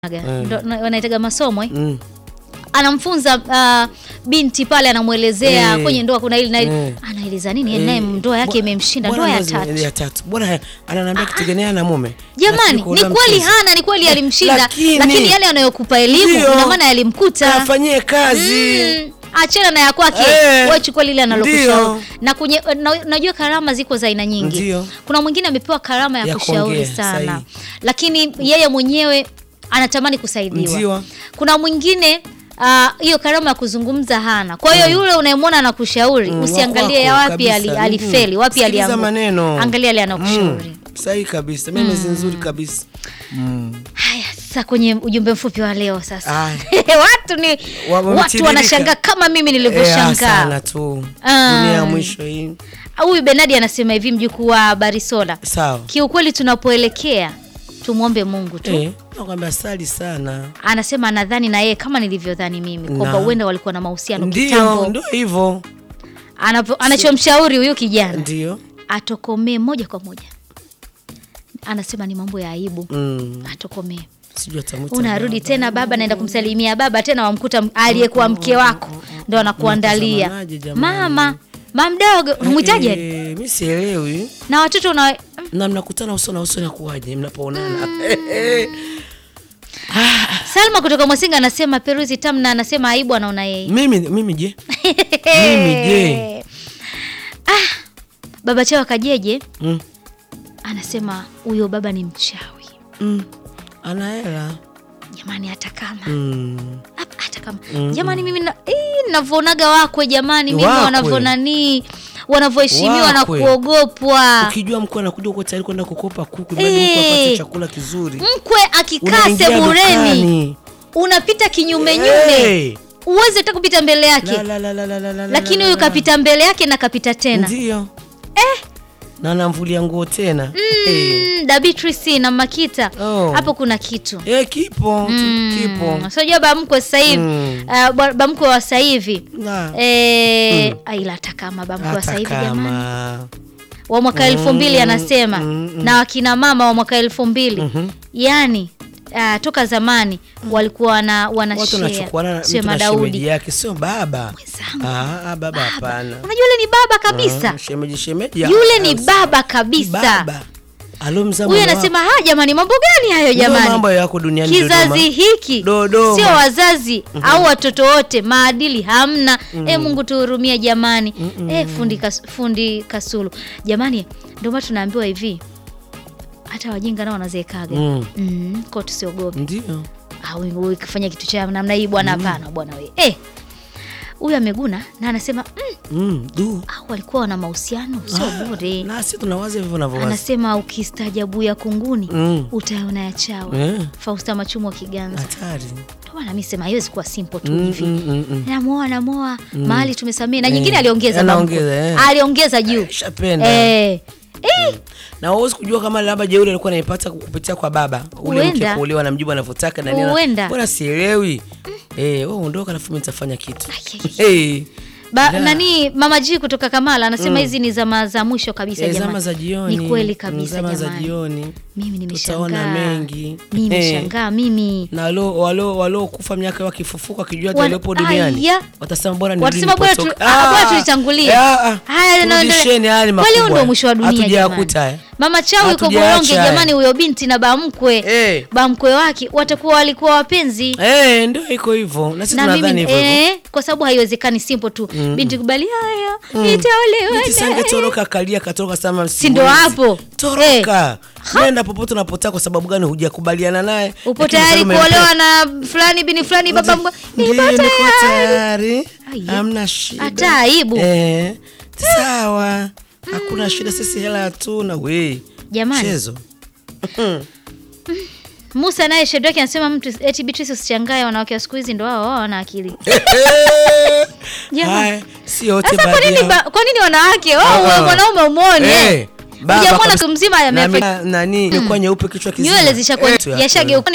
ndo wanaitaga masomo eh? Mm. anamfunza uh, binti pale anamwelezea Eh. kwenye ndoa kuna hili na hili Eh. anaeleza nini naye ndoa yake Bwa- imemshinda bwana ndoa ya lazima- tatu ya tatu bwana ananiambia kitu gani ana mume jamani Lakini ni kuona kweli mchezo. hana ni kweli alimshinda Lakini- lakini yale anayokupa elimu Ndio. ina maana yalimkuta afanyie kazi Mm, achana na ya kwake Eh. wewe chukua lile analokushauri Ndio. na kwenye na, najua karama ziko za aina nyingi Ndio. kuna mwingine amepewa karama ya, Ya kushauri kuongea, sana sahihi. lakini yeye mwenyewe anatamani kusaidiwa Ndio. kuna mwingine ah, hiyo karama ya kuzungumza hana kwa hiyo yule unayemwona anakushauri Mm, usiangalie wako ya wapi kabisa. ali, Mm. alifeli wapi Sikiliza alianguka maneno angalia yale anakushauri Mm. sahihi kabisa mimi mm. nzuri kabisa mm. haya sasa kwenye ujumbe mfupi wa leo sasa Aya. watu ni Wa- watu wametiririka. wanashangaa kama mimi Eh, nilivyoshangaa sana tu Ah. dunia ya mwisho hii huyu benadi anasema hivi mjukuu wa barisola sawa kiukweli tunapoelekea tumwombe mungu tu eh, nakwambia sali sana anasema anadhani na yeye kama nilivyodhani mimi kwamba Na. huenda walikuwa na mahusiano ndio kitambo ndio hivyo Anapo- anachomshauri huyu kijana ndio atokomee moja kwa moja anasema ni mambo ya aibu mm. atokomee sijui atamwita unarudi baba. tena baba naenda kumsalimia baba tena wamkuta m- aliyekuwa mke wako ndo anakuandalia Mnatazamanaje jamani? mama mamdogo mwitaje Eh, mi sielewi na watoto una na mnakutana uso na uso nakuwaje mnapoonana salma kutoka mwasinga anasema peruzi tamna anasema aibu anaona yeye mimi mimi je mimi je ah, baba chawa kajeje mm. anasema huyo baba ni mchawi mm. ana hela jamani hata kama mm. Hap- hata kama jamani mimi na- ii, navyonaga wakwe jamani mimi Wakwe. wanavyonanii wanavyoheshimiwa na Wakwe. kuogopwa ukijua mkuu anakuja uko tayari kwenda kukopa kuku bali Eh. mkuu apate chakula kizuri mkwe akikaa Unaingia sebureni dukani. unapita kinyume nyume Eh. uwezi hata kupita mbele La, yake la, la, la, la, la, la, lakini la, huyu la, la. kapita mbele yake na kapita tena ndio na namvulia nguo tena Eh. mm, dabitrisi na makita Oh. hapo kuna kitu Eh, kipo tu, kipo sijua bamkwe sasa hivi Mm. uh, bwa- bamkwe wa sasa hivi Na, Eh, ah, ila hata kama bamkwe wa sasa hata hivi jamani kama wa mwaka elfu mbili anasema mm, na wakina mama wa mwaka elfu mbili Mhm. yani uh, toka zamani walikuwa wana, watu wanashare wanachukuana sio mtu na shemeji madaudi yake sio baba Mwenzangu. Ah, ah, baba hapana unajua yule ni baba kabisa Ah, shemeji shemeji yule ni ah, baba kabisa baba alomza huyu mama anasema ha jamani mambo gani hayo Ndio jamani mambo yako duniani kizazi Dodoma. hiki Dodoma. sio wazazi au watoto wote maadili hamna e mungu tuhurumia jamani e, fundi, kas, fundi kasulu jamani ndio maana tunaambiwa hivi hata wajinga nao wanazeekaga Mm. mm, ko tusiogope ndio au ukifanya kitu cha namna hii bwana hapana bwana we eh huyu ameguna na anasema mm, mm, du au walikuwa wana mahusiano sio bure nasi tunawaza hivyo navyowaza anasema ukistaajabu ya kunguni Mm. utaona ya chawa Eh, fausta machumu wa kiganza hatari Ndio maana mi sema haiwezi kuwa simple tu Mm, hivi mm, mm, mm. namoa namoa mahali tumesamia na Eh, nyingine aliongeza anaongeza, bamko. eh. aliongeza juu shapenda eh. Eh, na huwezi kujua kama labda jeuri alikuwa anaipata kupitia kwa baba ule mke Huenda. kuolewa na mjibu anavyotaka na nini ana- Huenda. mbona sielewi eh wewe ondoka alafu mimi nitafanya kitu Ai, ai, eh ba, Da. nani mama ji kutoka kamala anasema hizi ni zama za mwisho kabisa eh, jamani zama za jioni ni kweli kabisa zama za jamani jioni mimi tutaona nimeshangaa mengi mimi Eh. nimeshangaa mimi na walo walo walo kufa miaka wakifufuka wakijua hata Wan- waliopo duniani Aya. watasema bora ni watasema bora tu- ah, bora tulitangulia haya turudisheni hali kweli huu ndo makubwa mwisho wa dunia hatujayakuta jamani. haya mama chao yuko Hatujaacha boronge haya. jamani huyo binti na bamkwe Eh. bamkwe wake watakuwa walikuwa wapenzi eh ndio iko hivyo na sisi na tunadhani mimi hivyo hivyo eh, kwa sababu haiwezekani simple tu binti kubali haya Binti itaolewa sangetoroka kalia katoroka sama Si ndo hapo? toroka nenda popote unapotaka kwa sababu gani hujakubaliana naye upo Lakini tayari mfalme kuolewa na fulani bini fulani baba mkwe Ndiyo, nipo niko tayari tayari Aya. hamna shida hata aibu eh, sawa hakuna shida sisi hela hatuna we Jamani. chezo musa naye shedraki anasema mtu eti beatrice usichangae wanawake wa siku hizi ndo wao wao wana akili Jamani. Haya, si yote sasa kwa baadhi nini yao. ba- kwa nini wanawake Ah, wao ah. mwanaume umwone Eh, baba ujamwona kabisa. tu mzima Na yamefa mi- nani imekuwa nyeupe kichwa kizima nywele zishakuwa Eh, tu ya- yashageuka